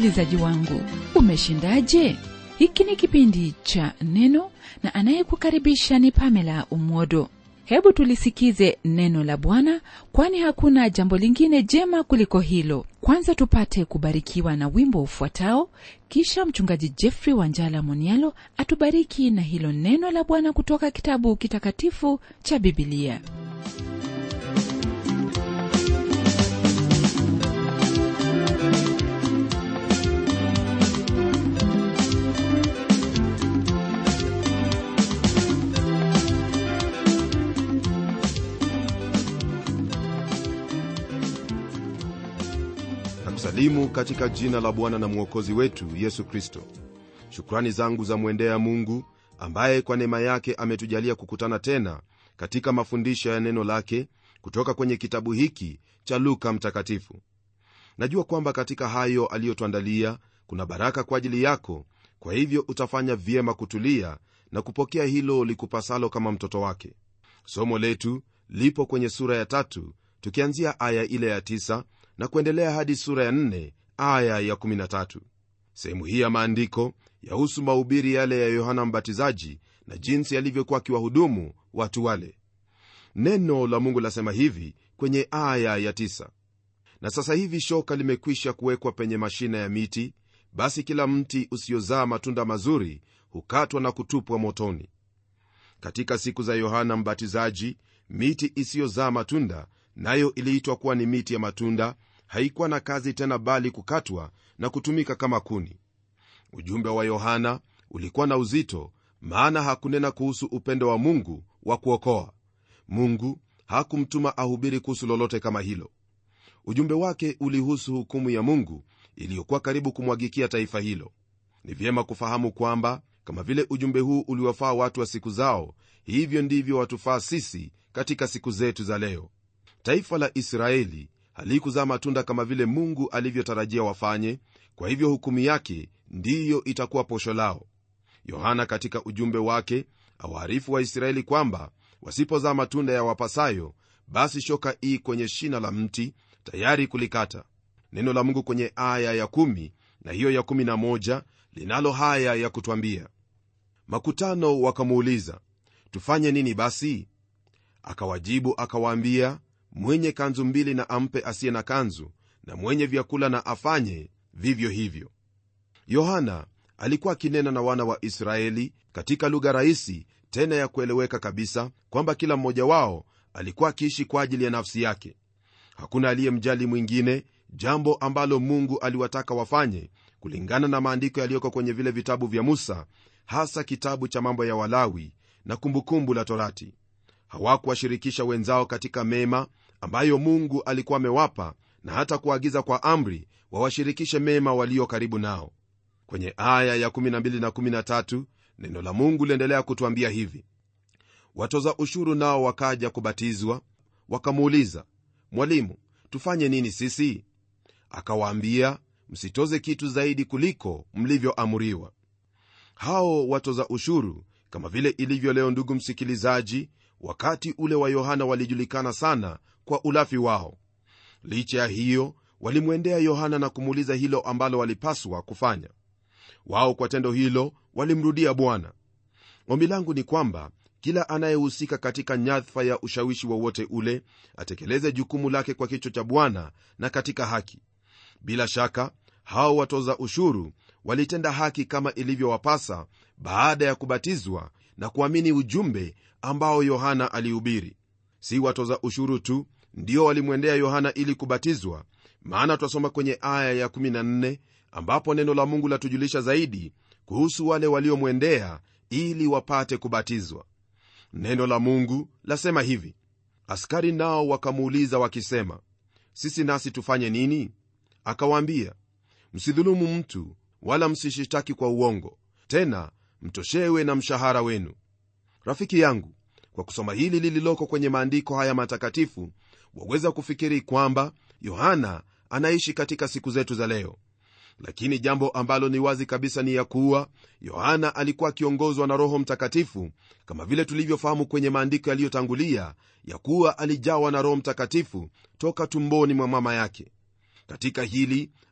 msikilizaji wangu umeshindaje hiki ni kipindi cha neno na anayekukaribisha ni pamela umwodo hebu tulisikize neno la bwana kwani hakuna jambo lingine jema kuliko hilo kwanza tupate kubarikiwa na wimbo ufuatao kisha mchungaji jeffrey wanjala monialo atubariki na hilo neno la bwana kutoka kitabu kitakatifu cha bibilia nakusalimu katika jina la bwana na mwokozi wetu yesu kristo shukrani zangu za mwendea mungu ambaye kwa neema yake ametujalia kukutana tena katika mafundisho ya neno lake kutoka kwenye kitabu hiki cha luka mtakatifu najua kwamba katika hayo aliyotuandalia kuna baraka kwa ajili yako kwa hivyo utafanya vyema kutulia na kupokea hilo likupasalo kama mtoto wake somo letu lipo kwenye sura ya tatu tukianzia aya ile ya tisa na kuendelea hadi sura ya nne aya ya 13 sehemu hii ya maandiko yahusu mahubiri yale ya yohana mbatizaji na jinsi alivyokuwa akiwahudumu watu wale neno la mungu lasema hivi kwenye aya ya tisa na sasa hivi shoka limekwisha kuwekwa penye mashina ya miti basi kila mti usiozaa matunda mazuri hukatwa na kutupwa motoni katika siku za yohana mbatizaji miti isiyozaa matunda nayo iliitwa kuwa ni miti ya matunda haikuwa na kazi tena bali kukatwa na kutumika kama kuni ujumbe wa yohana ulikuwa na uzito maana hakunena kuhusu upendo wa mungu wa kuokoa mungu hakumtuma ahubiri kuhusu lolote kama hilo ujumbe wake ulihusu hukumu ya mungu iliyokuwa karibu kumwagikia taifa hilo ni vyema kufahamu kwamba kama vile ujumbe huu uliwafaa watu wa siku zao hivyo ndivyo watufaa sisi katika siku zetu za leo taifa la israeli halikuzaa matunda kama vile mungu alivyotarajia wafanye kwa hivyo hukumu yake ndiyo itakuwa posho lao yohana katika ujumbe wake awaarifu waisraeli kwamba wasipozaa matunda ya wapasayo basi shoka ii kwenye shina la mti tayari kulikata neno la mungu kwenye aya ya 1 na hiyo ya 11 linalo haya ya kutwambia makutano wakamuuliza tufanye nini basi akawajibu akawaambia mwenye kanzu mbili na ampe asiye na kanzu na mwenye vyakula na afanye vivyo hivyo yohana alikuwa akinena na wana wa israeli katika lugha rahisi tena ya kueleweka kabisa kwamba kila mmoja wao alikuwa akiishi kwa ajili ya nafsi yake hakuna aliyemjali mwingine jambo ambalo mungu aliwataka wafanye kulingana na maandiko yaliyoko kwenye vile vitabu vya musa hasa kitabu cha mambo ya walawi na kumbukumbu la torati hawakuwashirikisha wenzao katika mema ambayo mungu alikuwa amewapa na hata kuagiza kwa amri wawashirikishe mema walio karibu nao kwenye aya ya 12 na 13 neno la mungu liendelea kutwambia hivi watoza ushuru nao wakaja kubatizwa wakamuuliza mwalimu tufanye nini sisi akawaambia msitoze kitu zaidi kuliko mlivyoamuriwa hao watoza ushuru kama vile ilivyo leo ndugu msikilizaji wakati ule wa yohana walijulikana sana kwa ulafi wao licha ya hiyo walimwendea yohana na kumuuliza hilo ambalo walipaswa kufanya wao kwa tendo hilo walimrudia bwana ombi langu ni kwamba kila anayehusika katika nyadhifa ya ushawishi wowote ule atekeleze jukumu lake kwa kichwa cha bwana na katika haki bila shaka hao watoza ushuru walitenda haki kama ilivyowapasa baada ya kubatizwa na kuamini ujumbe ambao yohana alihubiri si watoza ushuru tu ndio walimwendea yohana ili kubatizwa maana twasoma kwenye aya ya 14 ambapo neno la mungu latujulisha zaidi kuhusu wale waliomwendea ili wapate kubatizwa neno la mungu lasema hivi askari nao wakamuuliza wakisema sisi nasi tufanye nini akawaambia msidhulumu mtu wala msishitaki kwa uongo tena mtoshewe na mshahara wenu rafiki yangu kwa kusoma hili lililoko kwenye maandiko haya matakatifu waweza kufikiri kwamba yohana anaishi katika siku zetu za leo lakini jambo ambalo ni wazi kabisa ni ya kuwa yohana alikuwa akiongozwa na roho mtakatifu kama vile tulivyofahamu kwenye maandiko yaliyotangulia ya kuwa alijawa na roho mtakatifu toka tumboni mwa mama yake katika hili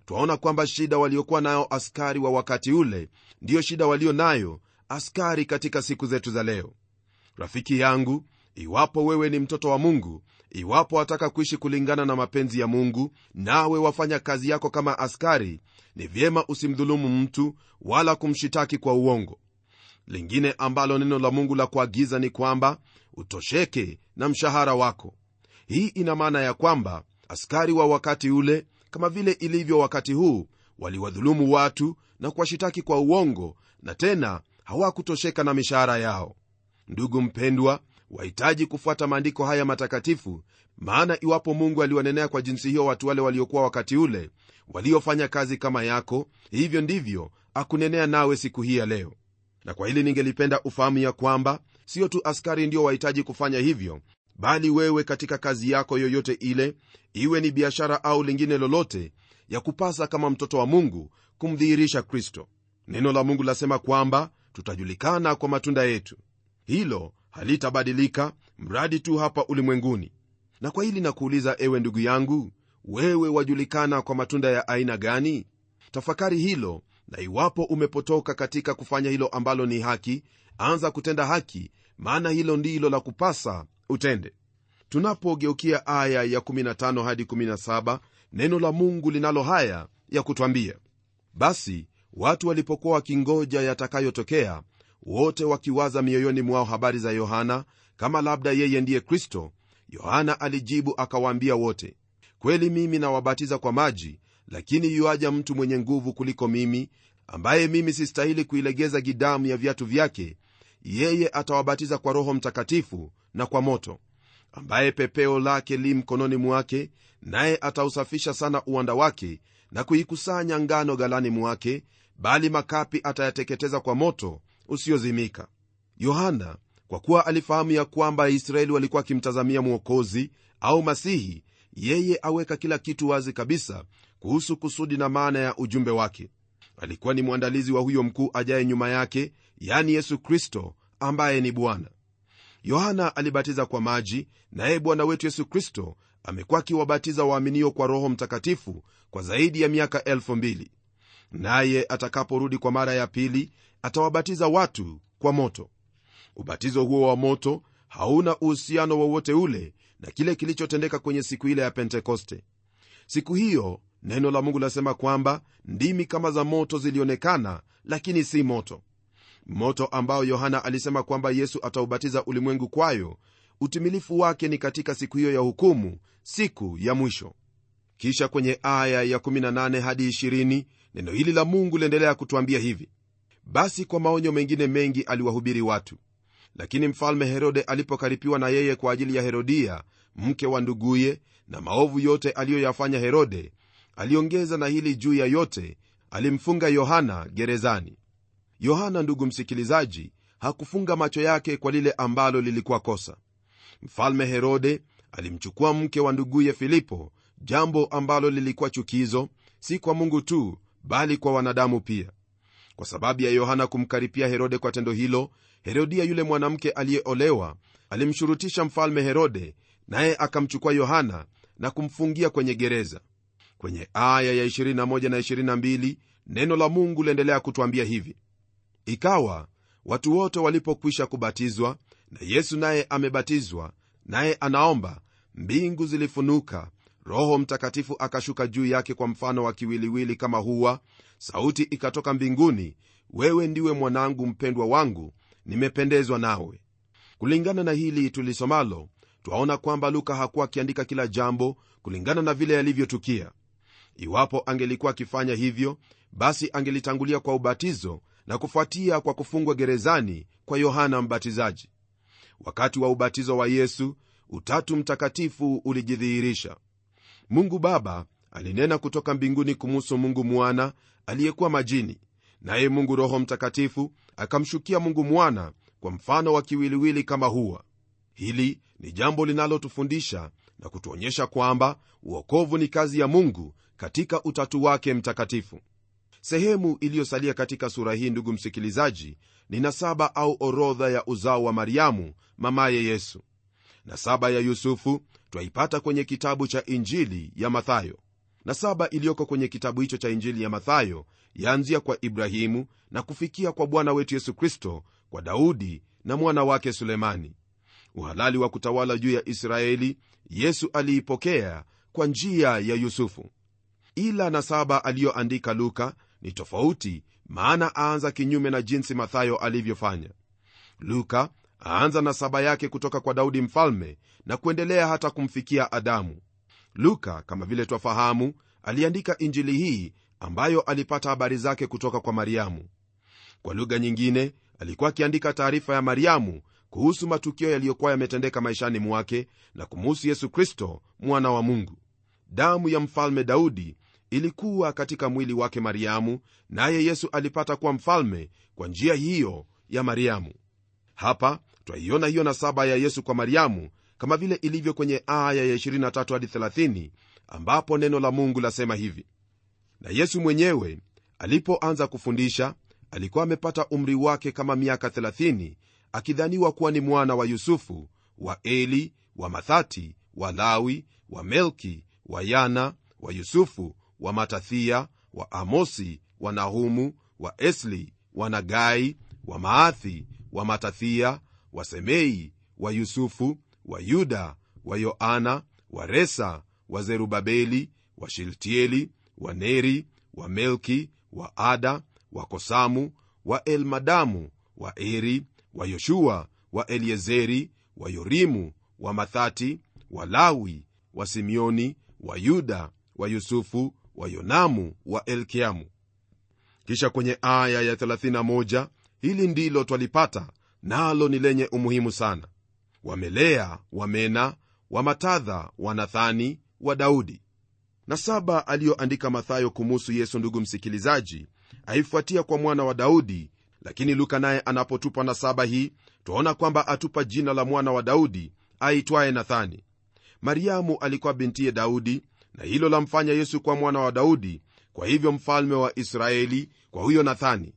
twaona kwamba shida waliokuwa nayo askari wa wakati ule ndiyo shida walio nayo askari katika siku zetu za leo rafiki yangu iwapo wewe ni mtoto wa mungu iwapo wataka kuishi kulingana na mapenzi ya mungu nawe wafanya kazi yako kama askari ni vyema usimdhulumu mtu wala kumshitaki kwa uongo lingine ambalo neno la mungu la kuagiza ni kwamba utosheke na mshahara wako hii ina maana ya kwamba askari wa wakati ule kama vile ilivyo wakati huu waliwadhulumu watu na kuwashitaki kwa uongo na tena hawakutosheka na mishahara yao ndugu mpendwa wahitaji kufuata maandiko haya matakatifu maana iwapo mungu aliwanenea kwa jinsi hiyo watu wale waliokuwa wakati ule waliofanya kazi kama yako hivyo ndivyo akunenea nawe siku hii ya leo na kwa hili ningelipenda ufahamu ya kwamba sio tu askari ndio wahitaji kufanya hivyo bali wewe katika kazi yako yoyote ile iwe ni biashara au lingine lolote ya kupasa kama mtoto wa mungu kumdhihirisha kristo neno la mungu lasema kwamba tutajulikana kwa matunda yetu hilo halitabadilika mradi tu hapa ulimwenguni na kwa hili nakuuliza ewe ndugu yangu wewe wajulikana kwa matunda ya aina gani tafakari hilo na iwapo umepotoka katika kufanya hilo ambalo ni haki anza kutenda haki maana hilo ndilo la kupasa utende tunapogeukia aya ya 15 hadi 17 neno la mungu linalo haya ya kutwambia basi watu walipokuwa wakingoja yatakayotokea wote wakiwaza mioyoni mwao habari za yohana kama labda yeye ndiye kristo yohana alijibu akawaambia wote kweli mimi nawabatiza kwa maji lakini yuaja mtu mwenye nguvu kuliko mimi ambaye mimi sistahili kuilegeza gidamu ya viatu vyake yeye atawabatiza kwa roho mtakatifu na kwa moto ambaye pepeo lake li mkononi mwake naye atausafisha sana uwanda wake na kuikusanya ngano galani mwake bali makapi atayateketeza kwa moto usiozimika yohana kwa kuwa alifahamu ya kwamba israeli walikuwa wakimtazamia mwokozi au masihi yeye aweka kila kitu wazi kabisa kuhusu kusudi na maana ya ujumbe wake alikuwa ni mwandalizi wa huyo mkuu ajaye nyuma yake yani yesu kristo ambaye ni bwana yohana alibatiza kwa maji naye bwana wetu yesu kristo amekuwa akiwabatiza waaminio kwa roho mtakatifu kwa zaidi ya miaka elfu mbili naye atakaporudi kwa mara ya pili atawabatiza watu kwa moto ubatizo huo wa moto hauna uhusiano wowote ule na kile kilichotendeka kwenye siku ile ya pentekoste siku hiyo neno la mungu lasema kwamba ndimi kama za moto zilionekana lakini si moto moto ambao yohana alisema kwamba yesu ataubatiza ulimwengu kwayo utimilifu wake ni katika siku hiyo ya hukumu siku ya mwisho kisha kwenye aya ya 18 hadi 20 neno hili la mungu liendelea kutwambia hivi basi kwa maonyo mengine mengi aliwahubiri watu lakini mfalme herode alipokaripiwa na yeye kwa ajili ya herodia mke wa nduguye na maovu yote aliyoyafanya herode aliongeza na hili juu ya yote alimfunga yohana gerezani yohana ndugu msikilizaji hakufunga macho yake kwa lile ambalo lilikuwa kosa mfalme herode alimchukua mke wa nduguye filipo jambo ambalo lilikuwa chukizo si kwa mungu tu bali kwa wanadamu pia kwa sababu ya yohana kumkaripia herode kwa tendo hilo herodia yule mwanamke aliyeolewa alimshurutisha mfalme herode naye akamchukua yohana na kumfungia kwenye gereza kwenye aya ya 21 na 22 neno la mungu liendelea kutwambia hivi ikawa watu wote walipokwisha kubatizwa na yesu naye amebatizwa naye anaomba mbingu zilifunuka roho mtakatifu akashuka juu yake kwa mfano wa kiwiliwili kama huwa sauti ikatoka mbinguni wewe ndiwe mwanangu mpendwa wangu nimependezwa nawe kulingana na hili tulisomalo twaona kwamba luka hakuwa akiandika kila jambo kulingana na vile yalivyotukia iwapo angelikuwa akifanya hivyo basi angelitangulia kwa ubatizo na kufuatia kwa kufungwa gerezani kwa yohana mbatizaji wakati wa ubatizo wa yesu utatu mtakatifu ulijidhihirisha mungu baba alinena kutoka mbinguni kumuhusu mungu mwana aliyekuwa majini naye mungu roho mtakatifu akamshukia mungu mwana kwa mfano wa kiwiliwili kama huwa hili ni jambo linalotufundisha na kutuonyesha kwamba uokovu ni kazi ya mungu katika utatu wake mtakatifu sehemu iliyosalia katika sura hii ndugu msikilizaji ni nasaba au orodha ya uzao wa mariamu mamaye yesu nasaba ya yusufu twaipata kwenye kitabu cha injili ya mathayo na saba iliyoko kwenye kitabu hicho cha injili ya mathayo yaanzia kwa ibrahimu na kufikia kwa bwana wetu yesu kristo kwa daudi na mwana wake sulemani uhalali wa kutawala juu ya israeli yesu aliipokea kwa njia ya yusufu ila na saba aliyoandika luka ni tofauti maana aanza kinyume na jinsi mathayo alivyofanya luka aanza na saba yake kutoka kwa daudi mfalme na kuendelea hata kumfikia adamu luka kama vile twafahamu aliandika injili hii ambayo alipata habari zake kutoka kwa mariamu kwa lugha nyingine alikuwa akiandika taarifa ya mariamu kuhusu matukio yaliyokuwa yametendeka maishani mwake na kumuhusu yesu kristo mwana wa mungu damu ya mfalme daudi ilikuwa katika mwili wake mariamu naye yesu alipata kuwa mfalme kwa njia hiyo ya mariamu hapa twaiona hiyo nasaba ya yesu kwa mariamu kama vile ilivyo kwenye aya ya 23 hadi 30 ambapo neno la mungu lasema hivi na yesu mwenyewe alipoanza kufundisha alikuwa amepata umri wake kama miaka 30 akidhaniwa kuwa ni mwana wa yusufu wa eli wa mathati wa lawi wa melki wa yana wa yusufu wa matathia wa amosi wa nahumu wa esli wa nagai wa maathi wa matathia wa semei wa yusufu wa yuda wa yoana wa resa wa zerubabeli wa shiltieli wa neri wa melki wa ada wa kosamu wa elmadamu wa eri wa yoshua wa eliezeri wa yorimu wa mathati wa lawi wa simeoni wa yuda wa yusufu wa yonamu wa elkiamu kisha kwenye aya ya 31 hili ndilo twalipata nalo ni lenye umuhimu sana wamelea wamena wamatadha wanathani wa daudi na saba aliyoandika mathayo kumuhusu yesu ndugu msikilizaji aifuatia kwa mwana wa daudi lakini luka naye anapotupa na saba hii twaona kwamba atupa jina la mwana wa daudi aitwaye nathani mariamu alikuwa bintiye daudi na hilo lamfanya yesu kuwa mwana wa daudi kwa hivyo mfalme wa israeli kwa huyo nathani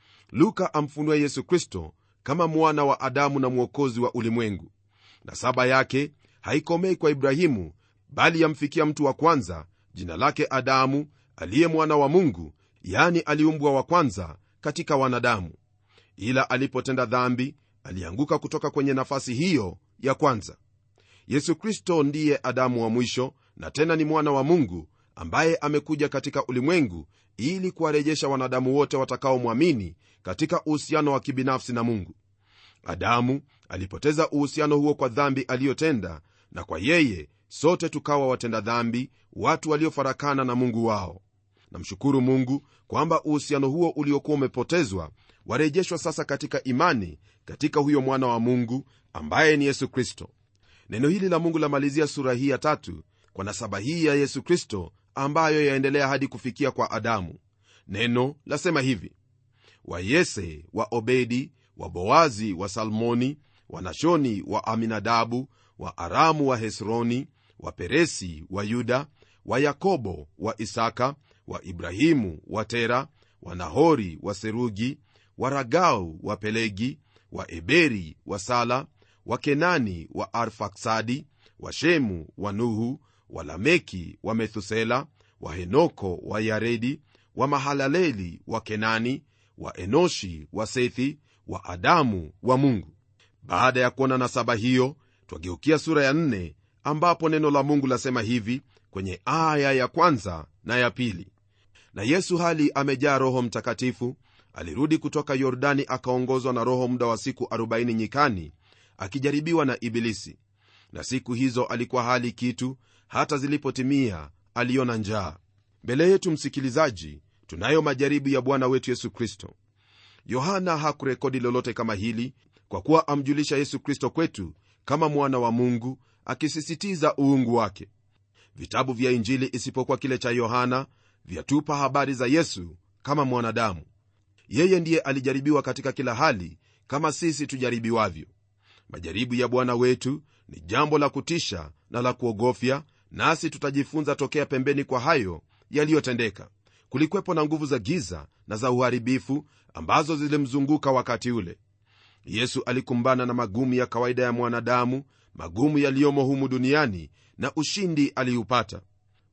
luka amfunua yesu kristo kama mwana wa adamu na mwokozi wa ulimwengu na saba yake haikomei kwa ibrahimu bali yamfikia mtu wa kwanza jina lake adamu aliye mwana wa mungu yani aliumbwa wa kwanza katika wanadamu ila alipotenda dhambi alianguka kutoka kwenye nafasi hiyo ya kwanza yesu kristo ndiye adamu wa mwisho na tena ni mwana wa mungu ambaye amekuja katika ulimwengu ili kuwarejesha wanadamu wote watakaomwamini katika uhusiano wa kibinafsi na mungu adamu alipoteza uhusiano huo kwa dhambi aliyotenda na kwa yeye sote tukawa watenda dhambi watu waliofarakana na mungu wao namshukuru mungu kwamba uhusiano huo uliokuwa umepotezwa warejeshwa sasa katika imani katika huyo mwana wa mungu ambaye ni yesu kristo neno hili la mungu lamalizia sura hii ya tatu kwa nasaba hii ya yesu kristo ambayo yaendelea hadi kufikia kwa adamu neno lasema hivi wa yese wa obedi wa boazi wa salmoni wa nashoni wa aminadabu wa aramu wa hesroni wa peresi wa yuda wa yakobo wa isaka wa ibrahimu wa tera wa nahori wa serugi wa ragau wa pelegi wa eberi wa sala wa kenani wa arfaksadi wa shemu wa nuhu wa lameki wa methusela wa henoko wa yaredi wa mahalaleli wa kenani wa enoshi wa sethi wa adamu wa mungu baada ya kuona nasaba hiyo twageukia sura ya nne ambapo neno la mungu lasema hivi kwenye aya ya kwanza na ya pili na yesu hali amejaa roho mtakatifu alirudi kutoka yordani akaongozwa na roho muda wa siku 40 nyikani akijaribiwa na ibilisi na siku hizo alikuwa hali kitu hata zilipotimia aliona njaa mbele yetu msikilizaji tunayo majaribu ya bwana wetu yesu kristo yohana hakurekodi lolote kama hili kwa kuwa amjulisha yesu kristo kwetu kama mwana wa mungu akisisitiza uungu wake vitabu vya injili isipokuwa kile cha yohana vyatupa habari za yesu kama mwanadamu yeye ndiye alijaribiwa katika kila hali kama sisi tujaribiwavyo majaribu ya bwana wetu ni jambo la kutisha na la kuogofya nasi tutajifunza tokea pembeni kwa hayo yaliyotendeka kulikwepo na nguvu za giza na za uharibifu ambazo zilimzunguka wakati ule yesu alikumbana na magumu ya kawaida ya mwanadamu magumu yaliyomo humu duniani na ushindi aliupata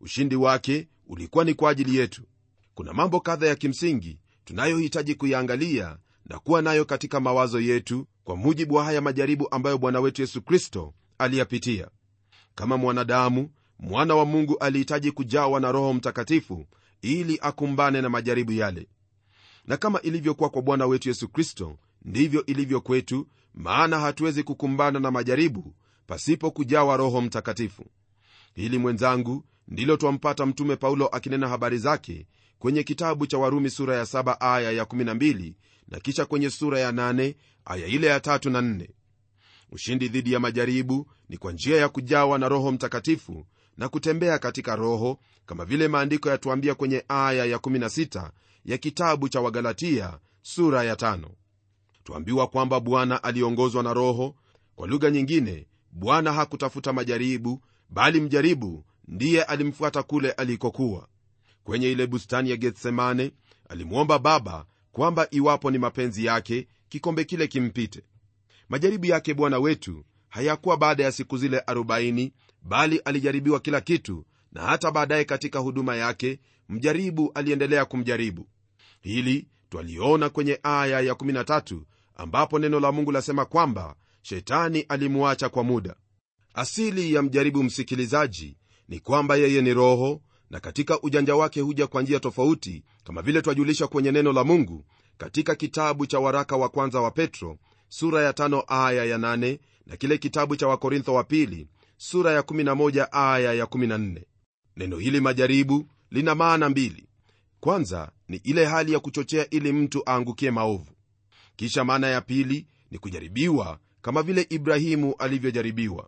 ushindi wake ulikuwa ni kwa ajili yetu kuna mambo kadha ya kimsingi tunayohitaji kuyaangalia na kuwa nayo katika mawazo yetu kwa mujibu wa haya majaribu ambayo bwana wetu yesu kristo aliyapitia kama mwanadamu mwana wa mungu alihitaji kujawa na roho mtakatifu ili akumbane na majaribu yale na kama ilivyokuwa kwa bwana wetu yesu kristo ndivyo ilivyo kwetu maana hatuwezi kukumbana na majaribu pasipo kujawa roho mtakatifu hili mwenzangu ndilo twampata mtume paulo akinena habari zake kwenye kitabu cha warumi sura ya 7 aya ya 12 na kisha kwenye sura ya 8 aya ile ya 3 na 4 ushindi dhidi ya majaribu ni kwa njia ya kujawa na roho mtakatifu na kutembea katika roho kama vile maandiko yatuambia kwenye aya ya 16 ya kitabu cha wagalatia sura ya 5 tuambiwa kwamba bwana aliongozwa na roho kwa lugha nyingine bwana hakutafuta majaribu bali mjaribu ndiye alimfuata kule alikokuwa kwenye ile bustani ya getsemane alimwomba baba kwamba iwapo ni mapenzi yake kikombe kile kimpite majaribu yake bwana wetu hayakuwa baada ya siku zile 40 bali alijaribiwa kila kitu na hata baadaye katika huduma yake mjaribu aliendelea kumjaribu hili twaliona kwenye aya ya 13 ambapo neno la mungu lasema kwamba shetani alimuacha kwa muda asili ya mjaribu msikilizaji ni kwamba yeye ni roho na katika ujanja wake huja kwa njia tofauti kama vile twajulisha kwenye neno la mungu katika kitabu cha waraka wa kwanza wa petro sura ya tano aya ya nane na kile kitabu cha wakorintho wa pili sura ya 11 aya ya 14 neno hili majaribu lina maana mbili kwanza ni ile hali ya kuchochea ili mtu aangukie maovu kisha maana ya pili ni kujaribiwa kama vile ibrahimu alivyojaribiwa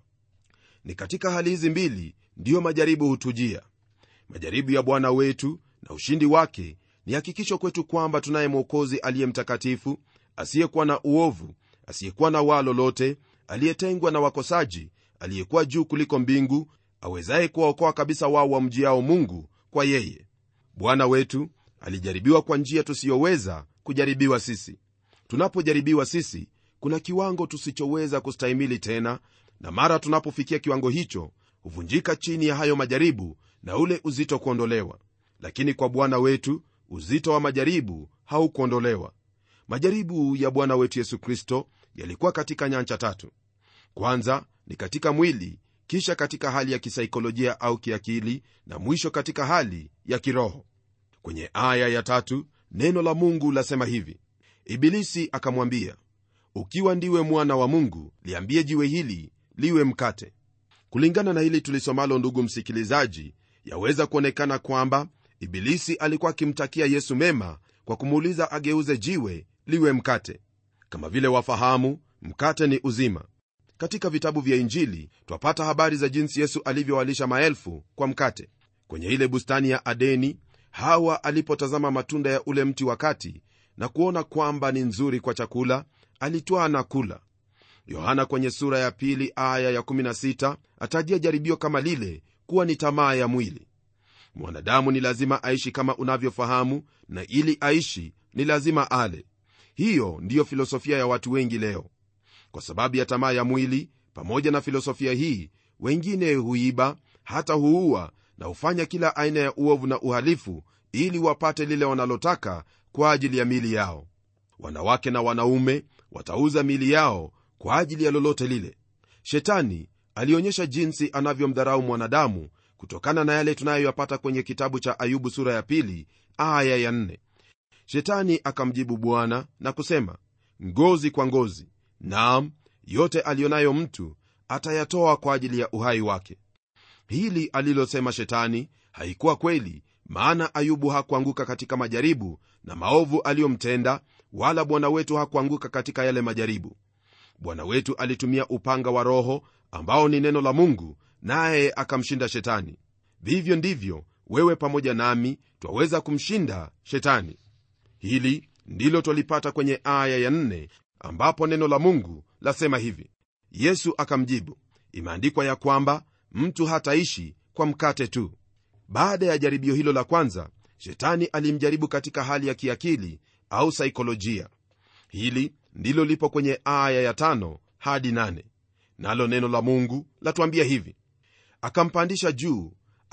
ni katika hali hizi mbili ndiyo majaribu hutujia majaribu ya bwana wetu na ushindi wake ni hakikisho kwetu kwamba tunaye mwokozi aliye mtakatifu asiyekuwa na uovu asiyekuwa na waa lolote aliyetengwa na wakosaji aliyekuwa juu kuliko mbingu awezaye kuwaokoa kabisa wao wamjiao mungu kwa yeye bwana wetu alijaribiwa kwa njia tusiyoweza kujaribiwa sisi tunapojaribiwa sisi kuna kiwango tusichoweza kustahimili tena na mara tunapofikia kiwango hicho huvunjika chini ya hayo majaribu na ule uzito kuondolewa lakini kwa bwana wetu uzito wa majaribu haukuondolewa majaribu ya bwana wetu yesu kristo yalikuwa katika nyanja tatu kwanza ni katika mwili kisha katika hali ya kisaikolojia au kiakili na mwisho katika hali ya kiroho kwenye aya ya tatu neno la mungu lasema hivi ibilisi akamwambia ukiwa ndiwe mwana wa mungu liambie jiwe hili liwe mkate kulingana na hili tulisomalo ndugu msikilizaji yaweza kuonekana kwamba ibilisi alikuwa akimtakia yesu mema kwa kumuuliza ageuze jiwe liwe mkate kama vile wafahamu mkate ni uzima katika vitabu vya injili twapata habari za jinsi yesu alivyowalisha maelfu kwa mkate kwenye ile bustani ya adeni hawa alipotazama matunda ya ule mti wakati na kuona kwamba ni nzuri kwa chakula alitwaa na kula yohana kwenye sura ya pili aya ya16 atajia jaribio kama lile kuwa ni tamaa ya mwili mwanadamu ni lazima aishi kama unavyofahamu na ili aishi ni lazima ale hiyo ndiyo filosofia ya watu wengi leo kwa sababu ya tamaa ya mwili pamoja na filosofia hii wengine huiba hata huua na hufanya kila aina ya uovu na uhalifu ili wapate lile wanalotaka kwa ajili ya mili yao wanawake na wanaume watauza mili yao kwa ajili ya lolote lile shetani alionyesha jinsi anavyomdharau mwanadamu kutokana na yale tunayoyapata kwenye kitabu cha ayubu sura ya pili aya ya nne. shetani akamjibu bwana na kusema ngozi kwa ngozi naam yote aliyonayo mtu atayatoa kwa ajili ya uhai wake hili alilosema shetani haikuwa kweli maana ayubu hakuanguka katika majaribu na maovu aliyomtenda wala bwana wetu hakuanguka katika yale majaribu bwana wetu alitumia upanga wa roho ambao ni neno la mungu naye akamshinda shetani vivyo ndivyo wewe pamoja nami twaweza kumshinda shetani hili ndilo twalipata kwenye aya ya nne ambapo neno la mungu lasema hivi yesu akamjibu imeandikwa ya kwamba mtu hataishi kwa mkate tu baada ya jaribio hilo la kwanza shetani alimjaribu katika hali ya kiakili au saikolojia hili ndilo lipo kwenye aya ya tano hadi nane nalo neno la mungu latuambia hivi akampandisha juu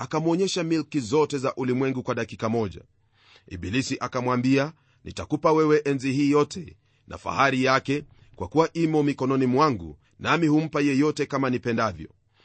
akamwonyesha milki zote za ulimwengu kwa dakika moja ibilisi akamwambia nitakupa wewe enzi hii yote na fahari yake kwa kuwa imo mikononi mwangu nami humpa yeyote kama nipendavyo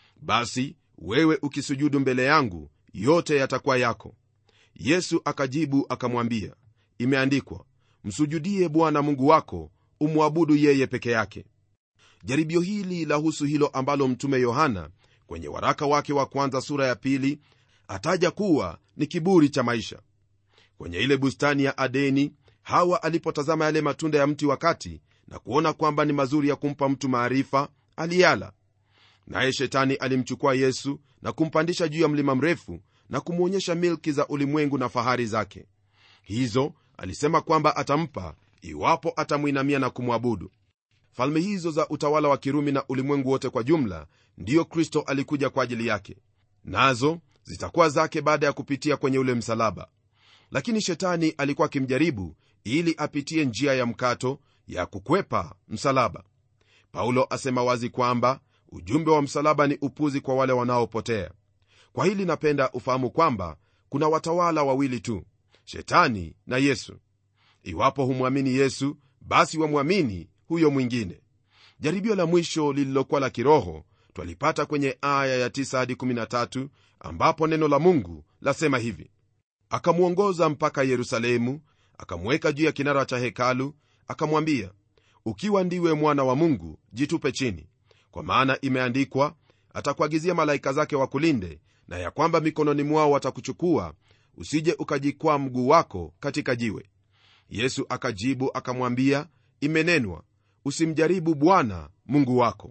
basi wewe ukisujudu mbele yangu yote yatakuwa yako yesu akajibu akamwambia imeandikwa msujudie bwana mungu wako umwabudu yeye peke yake jaribio hili lahusu hilo ambalo mtume yohana kwenye waraka wake wa kwanza sura ya pili ataja kuwa ni kiburi cha maisha kwenye ile bustani ya adeni hawa alipotazama yale matunda ya mti wakati na kuona kwamba ni mazuri ya kumpa mtu maarifa aliyala naye shetani alimchukua yesu na kumpandisha juu ya mlima mrefu na kumwonyesha milki za ulimwengu na fahari zake hizo alisema kwamba atampa iwapo atamwinamia na kumwabudu falme hizo za utawala wa kirumi na ulimwengu wote kwa jumla ndiyo kristo alikuja kwa ajili yake nazo zitakuwa zake baada ya kupitia kwenye ule msalaba lakini shetani alikuwa akimjaribu ili apitie njia ya mkato ya kukwepa msalaba paulo asema wazi kwamba ujumbe wa msalaba ni upuzi kwa wale wanaopotea kwa hili napenda ufahamu kwamba kuna watawala wawili tu shetani na yesu iwapo humwamini yesu basi wamwamini huyo mwingine jaribio la mwisho lililokuwa la kiroho twalipata kwenye aya ya 9 hadi 13 ambapo neno la mungu lasema hivi akamwongoza mpaka yerusalemu akamweka juu ya kinara cha hekalu akamwambia ukiwa ndiwe mwana wa mungu jitupe chini kwa maana imeandikwa atakuagizia malaika zake wakulinde na ya kwamba mikononi mwao watakuchukua usije ukajikwaa mguu wako katika jiwe yesu akajibu akamwambia imenenwa usimjaribu bwana mungu wako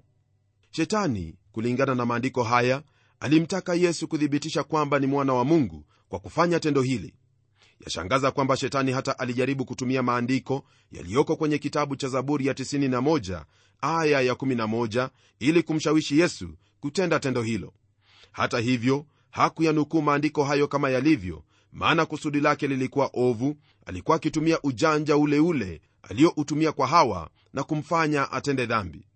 shetani kulingana na maandiko haya alimtaka yesu kuthibitisha kwamba ni mwana wa mungu kwa kufanya tendo hili yashangaza kwamba shetani hata alijaribu kutumia maandiko yaliyoko kwenye kitabu cha zaburi ya 91 aya ya 11 ili kumshawishi yesu kutenda tendo hilo hata hivyo hakuyanukuu maandiko hayo kama yalivyo maana kusudi lake lilikuwa ovu alikuwa akitumia ujanja ule ule aliyoutumia kwa hawa na kumfanya atende dhambi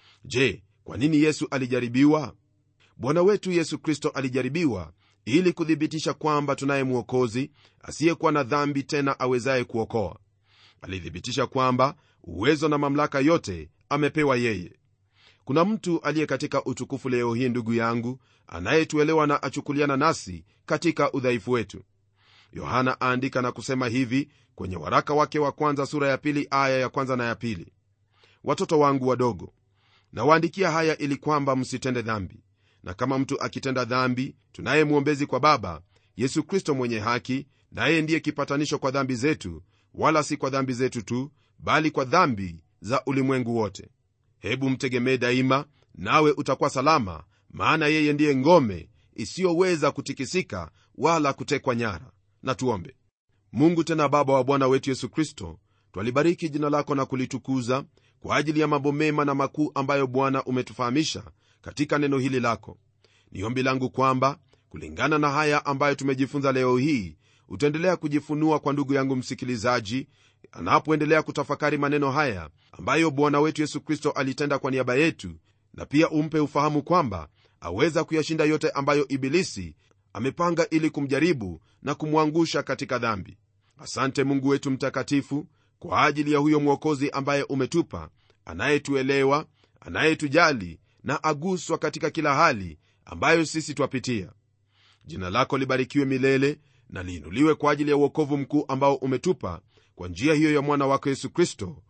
je kwa nini yesu alijaribiwa bwana wetu yesu kristo alijaribiwa ili kuthibitisha kwamba tunaye mwokozi asiyekuwa na dhambi tena awezaye kuokoa alithibitisha kwamba uwezo na mamlaka yote amepewa yeye kuna mtu aliye katika utukufu leo hii ndugu yangu anayetuelewa na achukuliana nasi katika udhaifu wetu yohana aandika na kusema hivi kwenye waraka wake wa kwanza sura ya pili aya ya kwanza na ya pili watoto wangu wadogo nawaandikia haya ili kwamba msitende dhambi na kama mtu akitenda dhambi tunaye mwombezi kwa baba yesu kristo mwenye haki naye ndiye kipatanisho kwa dhambi zetu wala si kwa dhambi zetu tu bali kwa dhambi za ulimwengu wote hebu mtegemee daima nawe utakuwa salama maana yeye ndiye ngome isiyoweza kutikisika wala kutekwa nyara na tuombe mungu tena baba wa bwana wetu yesu kristo twalibariki jina lako na kulitukuza kwa ajili ya mambo mema na makuu ambayo bwana umetufahamisha katika neno hili lako ni ombi langu kwamba kulingana na haya ambayo tumejifunza leo hii utaendelea kujifunua kwa ndugu yangu msikilizaji anapoendelea kutafakari maneno haya ambayo bwana wetu yesu kristo alitenda kwa niaba yetu na pia umpe ufahamu kwamba aweza kuyashinda yote ambayo ibilisi amepanga ili kumjaribu na kumwangusha katika dhambi asante mungu wetu mtakatifu kwa ajili ya huyo mwokozi ambaye umetupa anayetuelewa anayetujali na aguswa katika kila hali ambayo sisi twapitia jina lako libarikiwe milele na liinuliwe kwa ajili ya uokovu mkuu ambao umetupa kwa njia hiyo ya mwana wako yesu kristo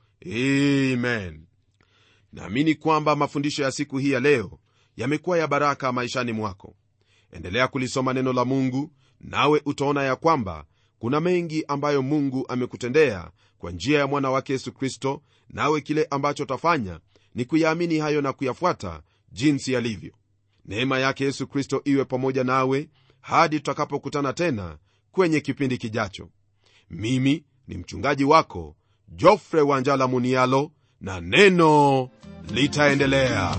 amen naamini kwamba mafundisho ya siku hii ya leo yamekuwa ya baraka maishani mwako endelea kulisoma neno la mungu nawe utaona ya kwamba kuna mengi ambayo mungu amekutendea kwa njia ya mwana wake yesu kristo nawe kile ambacho tafanya ni kuyaamini hayo na kuyafuata jinsi yalivyo neema yake yesu kristo iwe pamoja nawe hadi tutakapokutana tena kwenye kipindi kijacho mimi ni mchungaji wako jofre wanjala munialo na neno litaendelea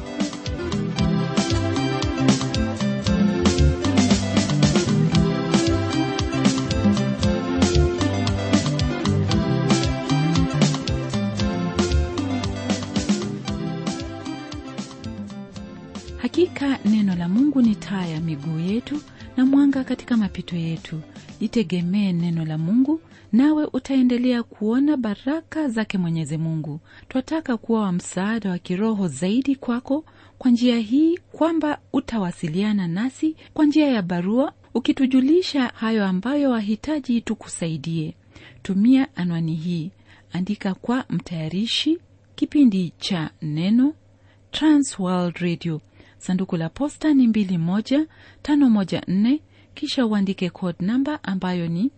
hakika neno la mungu ni taa ya miguu yetu na mwanga katika mapito yetu. Itegemee neno la Mungu, nawe utaendelea kuona baraka zake Mwenyezi Mungu. Twataka kuwa wa msaada wa kiroho zaidi kwako kwa njia hii kwamba utawasiliana nasi kwa njia ya barua ukitujulisha hayo ambayo wahitaji tukusaidie. Tumia anwani hii, andika kwa mtayarishi kipindi cha Neno, Transworld Radio, sanduku la posta ni 21514, kisha uandike code namba ambayo ni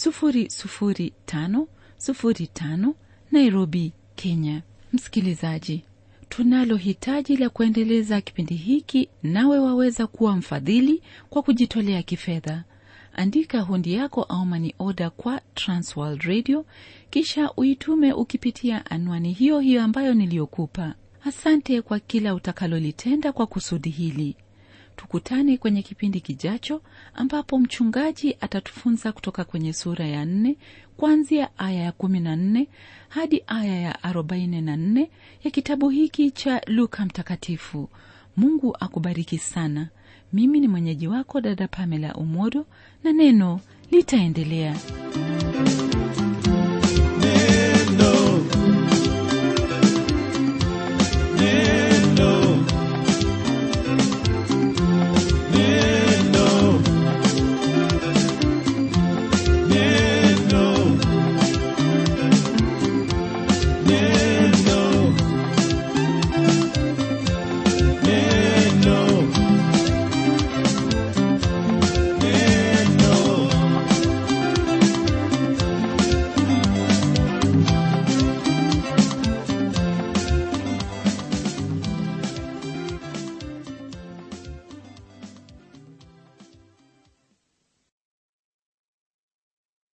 00505 Nairobi, Kenya. Msikilizaji, tunalo hitaji la kuendeleza kipindi hiki, nawe waweza kuwa mfadhili kwa kujitolea kifedha. Andika hundi yako au mani oda kwa Transworld Radio, kisha uitume ukipitia anwani hiyo hiyo ambayo niliyokupa. Asante kwa kila utakalolitenda kwa kusudi hili. Tukutane kwenye kipindi kijacho, ambapo mchungaji atatufunza kutoka kwenye sura ya nne kuanzia aya ya kumi na nne hadi aya ya arobaini na nne ya kitabu hiki cha Luka Mtakatifu. Mungu akubariki sana. Mimi ni mwenyeji wako dada Pamela Umodo, na neno litaendelea.